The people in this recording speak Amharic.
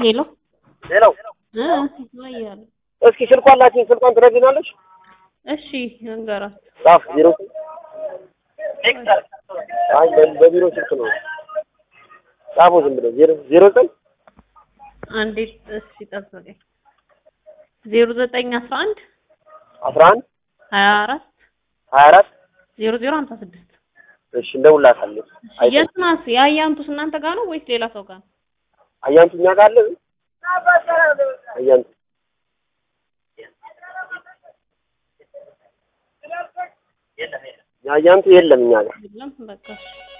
ሄሎ ሌላው እ ይወያሉ። እስኪ ስልኳን ላኪኝ። ስልኳን ትነግሪናለሽ? እሺ እንገራት ጻፍ ዜሮ አይ በ- በቢሮ ስልክ ነው። ጻፉ ዝም ብሎ ዜሮ ዜሮ ዘጠኝ አንዴ እሺ ጠብቀኝ። ዜሮ ዘጠኝ አስራ አንድ አስራ አንድ ሀያ አራት ሀያ አራት ዜሮ ዜሮ ሀምሳ ስድስት እሺ እንደውላታለን። አይተን የት ናት? የአያንቱስ እናንተ ጋር ነው ወይስ ሌላ ሰው ጋር ነው? አያንቱ እኛ ጋር አለ አያንቱ አያንቱ የለም እኛ ጋር የለም በቃ እሺ።